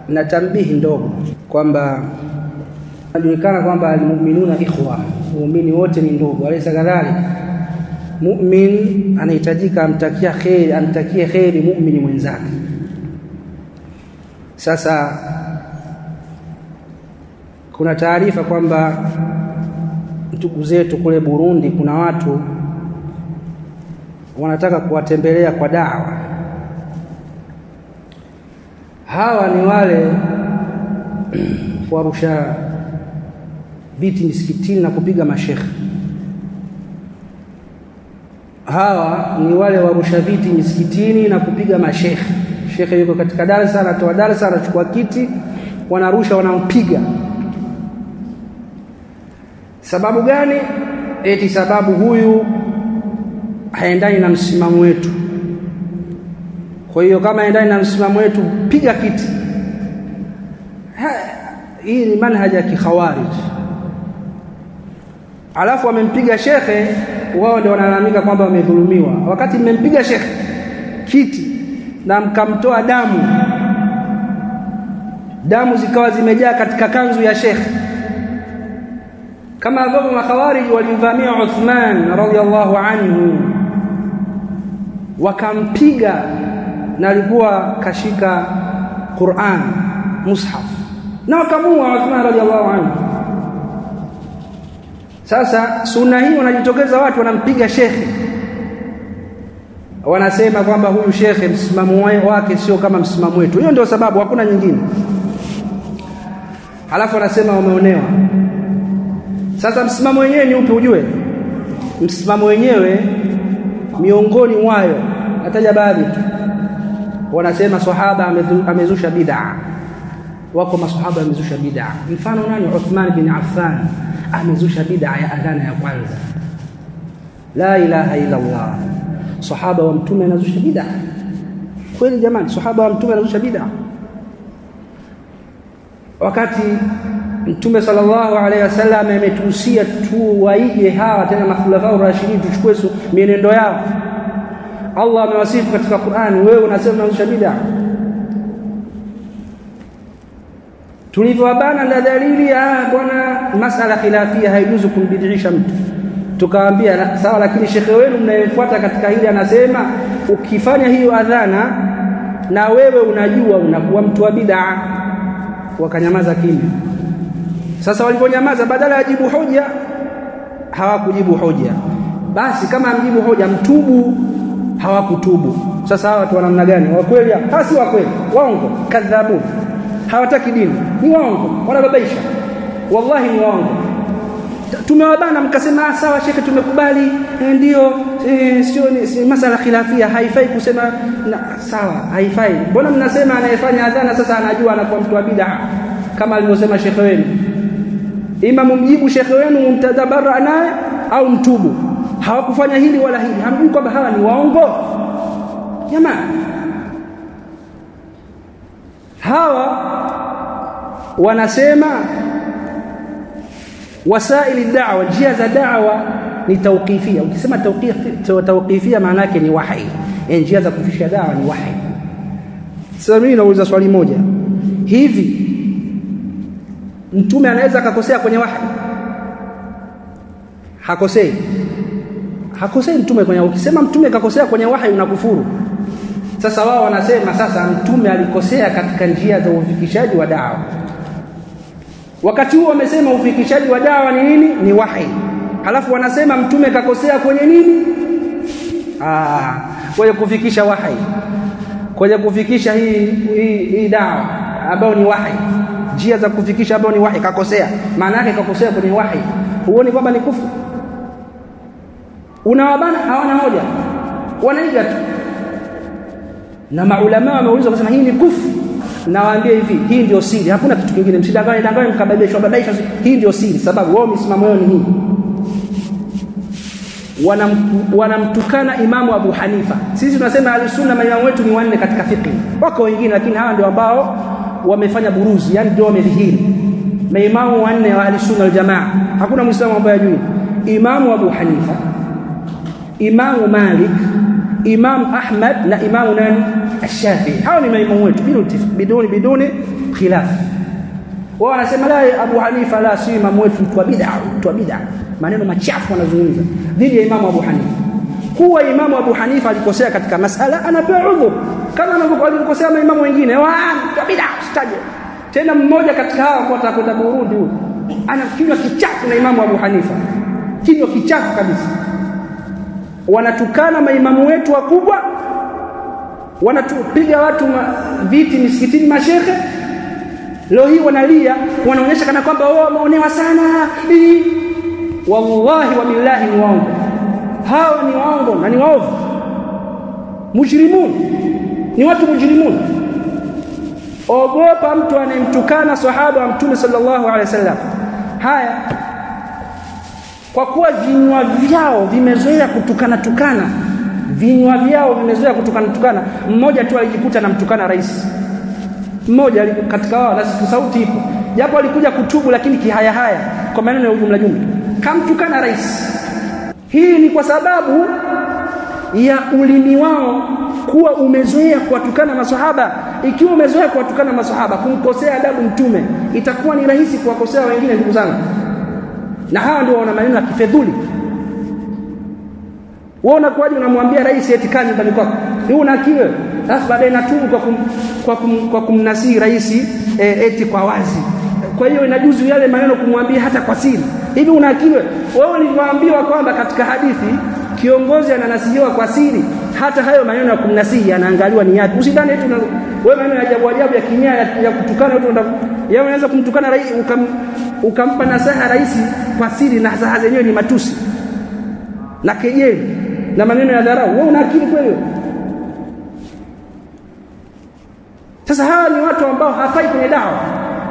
na tambihi ndogo kwamba najulikana kwamba almu'minuna ikhwa, muumini wote ni ndugu. Alaysa kadhalika? Mu'min anahitajika amtakia kheri, amtakie kheri muumini mwenzake. Sasa kuna taarifa kwamba ndugu zetu kule Burundi kuna watu wanataka kuwatembelea kwa dawa. Hawa ni wale warusha viti misikitini na kupiga mashekhe. Hawa ni wale warusha viti misikitini na kupiga mashekhe. Shekhe yuko katika darasa, anatoa darasa, anachukua kiti, wanarusha, wanampiga. Sababu gani? Eti sababu huyu haendani na msimamo wetu. Kwa hiyo kama haendani na msimamo wetu, piga kiti. Ha, hii ni manhaja ya kikhawarij. Alafu wamempiga shekhe, wao ndio wanalalamika kwamba wamedhulumiwa, wakati mmempiga shekhe kiti na mkamtoa damu, damu zikawa zimejaa katika kanzu ya shekhe kama ambavyo makhawariji walimvamia Uthman radhiallahu anhu wakampiga na alikuwa kashika Qur'an mushaf na wakamua Uthman radhiallahu anhu. Sasa sunna hii wanajitokeza watu wanampiga shekhe, wanasema kwamba huyu shekhe msimamo wake sio kama msimamo wetu. Hiyo ndio sababu, hakuna nyingine. Halafu wanasema wameonewa. Sasa msimamo wenyewe ni upi ujue? Msimamo wenyewe miongoni mwayo nataja baadhi tu. Wanasema sahaba amezusha bid'a. Wako masahaba amezusha bid'a. Mfano nani? Uthman bin Affan amezusha bid'a ya adhana ya kwanza. La ilaha illa Allah. Sahaba wa mtume anazusha bid'a. Kweli jamani, sahaba wa mtume anazusha bid'a. Wakati Mtume sallallahu alaihi wasallam ametuhusia tu waige hawa tena makhulafa rashidin, tuchukue mienendo yao. Allah amewasifu katika Qur'ani, wewe unasema unazusha bid'a. Tulivyowabana na dalili ya bwana, masala khilafia haijuzu kumbidisha mtu, tukawaambia sawa, lakini shekhe wenu mnayefuata katika hili anasema ukifanya hiyo adhana na wewe unajua unakuwa mtu wa bid'a. Wakanyamaza kimya. Sasa waliponyamaza, badala ya jibu hoja, hawakujibu hoja. Basi kama amjibu hoja, mtubu, hawakutubu. Sasa hawa watu wa namna gani? Wa kweli? Hawa si wa kweli, waongo, kadhabu, hawataki dini, ni waongo, wanababaisha, wallahi ni waongo. Tumewabana, mkasema sawa, shekhe, tumekubali, ndio, e, sio ni si masala khilafia, haifai kusema na, sawa, haifai. Mbona mnasema anayefanya adhana sasa anajua anakuwa mtu wa bid'a kama alivyosema shekhe wenu? Ima mumjibu shekhe wenu mumtadabara naye au mtubu. Hawakufanya hili wala hili, hamjui kwamba hawa ni waongo jamani. Hawa wanasema wasaili da'wa, njia za da'wa ni tawqifia. Ukisema tawqifia, maana yake ni wahi, yani njia za kufikisha da'wa ni wahi. Sasa mimi nauliza swali moja, hivi mtume anaweza akakosea kwenye wahi? Hakosei, hakosei mtume kwenye. Ukisema mtume kakosea kwenye wahi unakufuru. Sasa wao wanasema sasa mtume alikosea katika njia za ufikishaji wa dawa. Wakati huo wamesema ufikishaji wa dawa ni nini? Ni wahi. Halafu wanasema mtume kakosea kwenye nini? Ah, kwenye kufikisha wahi, kwenye kufikisha hii, hii, hii dawa ambayo ni wahi njia za kufikisha ambayo ni wahi, kakosea. Maana yake kakosea kwenye wahi, huoni kwamba ni kufu? Unawabana, hawana hoja, wanaiga tu. Na maulama wameulizwa wakasema hii ni kufu. Nawaambia hivi, hii ndio siri, hakuna kitu kingine. Msidanganye danganye mkababaishwa babaishwa, hii ndio siri, sababu wao misimamo yao ni hii. Wanamtukana wana Imamu Abu Hanifa. Sisi tunasema Ahlusunna maimamu wetu ni wanne katika fiqh, wako wengine, lakini hawa ndio ambao wamefanya buruzi, yani ndio wamedhihiri maimamu wanne wa ahli sunna wal jamaa. Hakuna muislamu ambaye ajui Imamu Abu Hanifa, Imamu Malik, Imamu Ahmad na Imamu nani Ash-Shafi'i. Hao ni maimamu wetu biduni biduni biduni khilafu wao wanasema la Abu Hanifa la si imamu wetu mtu wa bid'a mtu wa bid'a maneno machafu wanazungumza dhidi ya imamu Abu Hanifa kuwa imamu Abu Hanifa alikosea katika masala anapewa udhur kama anavyokosea maimamu wengine wa mtu wa bid'a usitaje tena mmoja katika hawa kwa atakwenda Burundi huyo ana kinywa kichafu na imamu Abu Hanifa kinywa kichafu kabisa wanatukana maimamu wetu wakubwa wanatupiga watu ma, viti misikitini mashehe leo hii wanalia wanaonyesha kana kwamba wao wameonewa sana Hii. wallahi wa billahi ni waongo hawa ni waongo na ni waovu mujrimun ni watu mujrimun ogopa mtu anayemtukana sahaba wa mtume sallallahu alaihi wasallam haya kwa kuwa vinywa vyao vimezoea kutukana tukana vinywa vyao vimezoea kutukana tukana mmoja tu alijikuta namtukana rais mmoja katika wao na sauti ipo japo alikuja kutubu lakini kihaya haya kwa maneno ya ujumla jumla kamtukana rais hii ni kwa sababu ya ulimi wao kuwa umezoea kuwatukana maswahaba ikiwa umezoea kuwatukana maswahaba kumkosea adabu mtume itakuwa ni rahisi kuwakosea wengine ndugu zangu na hawa ndio wana maneno ya kifedhuli wewe unakuwaje unamwambia rais eti kaa nyumbani kwako wewe una akili alafu baadaye natubu kwa kum, kwa, kum, kwa kumnasihi rais e, eti kwa wazi kwa hiyo inajuzu yale maneno kumwambia hata kwa siri hivi una akili wewe ulivyoambiwa kwamba katika hadithi kiongozi ananasihiwa kwa siri hata hayo maneno ya kumnasihi yanaangaliwa ni yapi usidhani eti wewe maneno ya ajabu ajabu ya kinyaya ya, ya kutukana watu yeye unaweza kumtukana rais ukam, ukampa nasaha rais kwa siri na nasaha zenyewe ni matusi na kejeli na maneno ya dharau wewe una akili kweli sasa hawa ni watu ambao hafai kwenye dawa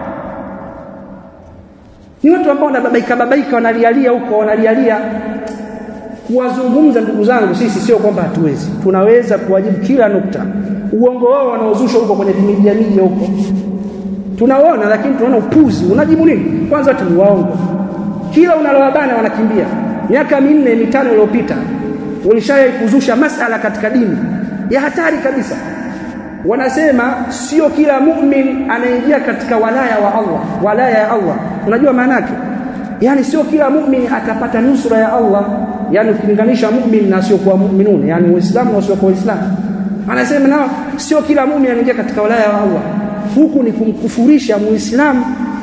ni watu ambao wanababaika babaika wanalialia huko wanalialia kuwazungumza ndugu zangu sisi sio kwamba hatuwezi tunaweza kuwajibu kila nukta uongo wao wanaozusha huko kwenye media media huko tunaona lakini tunaona upuzi unajibu nini kwanza watu ni waongo kila unalowabana wanakimbia miaka minne mitano iliyopita walishawahi kuzusha masala katika dini ya hatari kabisa wanasema sio kila mu'min anaingia katika walaya wa Allah walaya ya Allah unajua maana yake yani sio kila mu'min atapata nusra ya Allah yani ukilinganisha mu'min na sio kwa mu'minun yani uislamu na sio kwa uislamu anasema nao sio kila mu'min anaingia katika walaya wa Allah huku ni kumkufurisha muislamu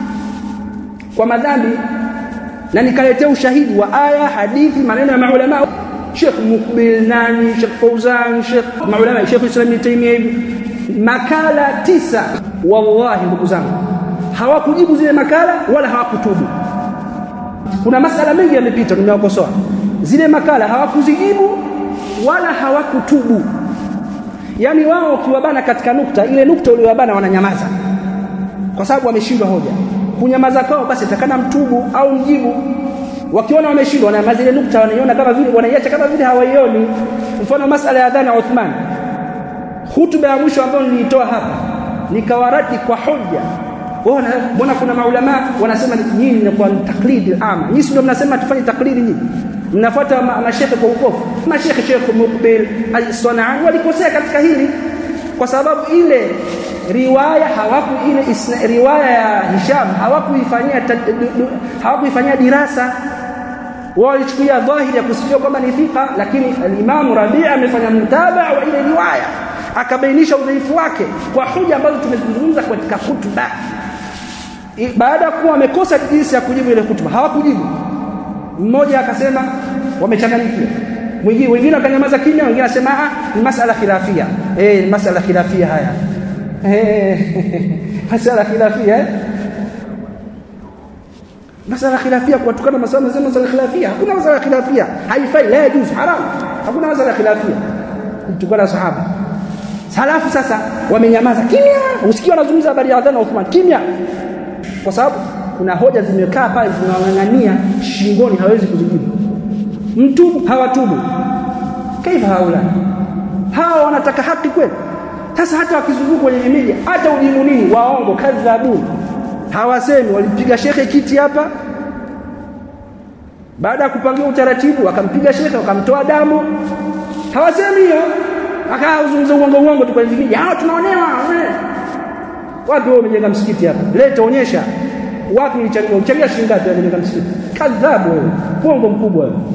kwa madhambi na nikaletea ushahidi wa aya hadithi maneno ya maulama Sheikh Mukbil nani Sheikh Fauzan Sheikh maulama Sheikh Islam Ibn Taymiyyah makala tisa wallahi ndugu zangu hawakujibu zile makala wala hawakutubu kuna masala mengi yamepita nimewakosoa zile makala hawakuzijibu wala hawakutubu yani wao ukiwabana katika nukta ile nukta uliowabana wananyamaza kwa sababu wameshindwa hoja kunyamaza kwao basi takana mtubu au mjibu wakiona wameshindwa wananyamaza ile nukta wanaiona kama vile wanaiacha kama vile hawaioni mfano masala ya adhana Uthman hutuba ya mwisho ambayo nilitoa hapa nikawarati kwa hoja Bona mbona kuna maulama wanasema nyinyi ni kwa taklidi ama nyinyi ndio mnasema tufanye taklidi nyinyi mnafuata mashekhe kwa ukofu mashekhe Sheikh Mukbil al-Sanani walikosea katika hili kwa sababu ile riwaya hawaku ile isna, riwaya ya Hisham hawakuifanyia hawakuifanyia dirasa wao walichukulia dhahiri ya kusifia kwamba ni thika lakini al-Imam Rabi' amefanya mtabaa wa ile riwaya akabainisha udhaifu wake kwa hoja ambazo tumezungumza katika hutuba baada ya kuwa wamekosa jinsi ya kujibu ile hutuba hawakujibu mmoja akasema wamechanganyikiwa mwingine wengine wakanyamaza kimya wengine akasema ah ni masala khilafia eh masala khilafia haya eh masala khilafia eh masala khilafia kuwatukana masala mzima masala khilafia hakuna masala khilafia haifai la yajuz haram hakuna masala khilafia kutukana sahaba halafu sasa wamenyamaza kimya usikie wanazungumza habari ya adhana Uthman kimya kwa sababu kuna hoja zimekaa pale zinawang'ang'ania shingoni hawezi kuzijibu mtubu hawatubu kaifa haula hawa wanataka haki kweli sasa hata wakizunguka kwenye media hata ujibu nini waongo kadhabuni hawasemi walipiga shekhe kiti hapa baada ya kupangia utaratibu wakampiga shekhe wakamtoa damu hawasemi hiyo akauzungumza uongo uongo tu kwenye media hao tunaonewa wapi wewe umejenga msikiti hapa leta onyesha wapi ulichangia uchangia shilingi ngapi umejenga msikiti kadhabu wewe pongo mkubwa wewe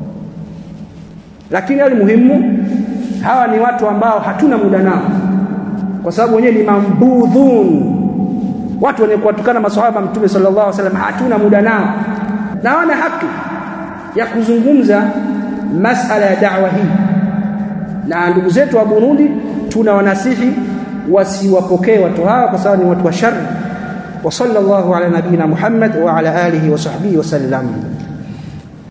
lakini hali muhimu hawa ni watu ambao hatuna muda nao kwa sababu wenyewe ni mambudhun watu wenye kuwatukana maswahaba mtume sallallahu alaihi wasallam hatuna muda nao na wana haki ya kuzungumza masala ya da'wa hii na ndugu zetu wa Burundi tuna wanasihi wasiwapokee watu hawa kwa sababu ni watu wa shari wa sallallahu ala nabina Muhammad wa ala alihi wa sahbihi wa sallam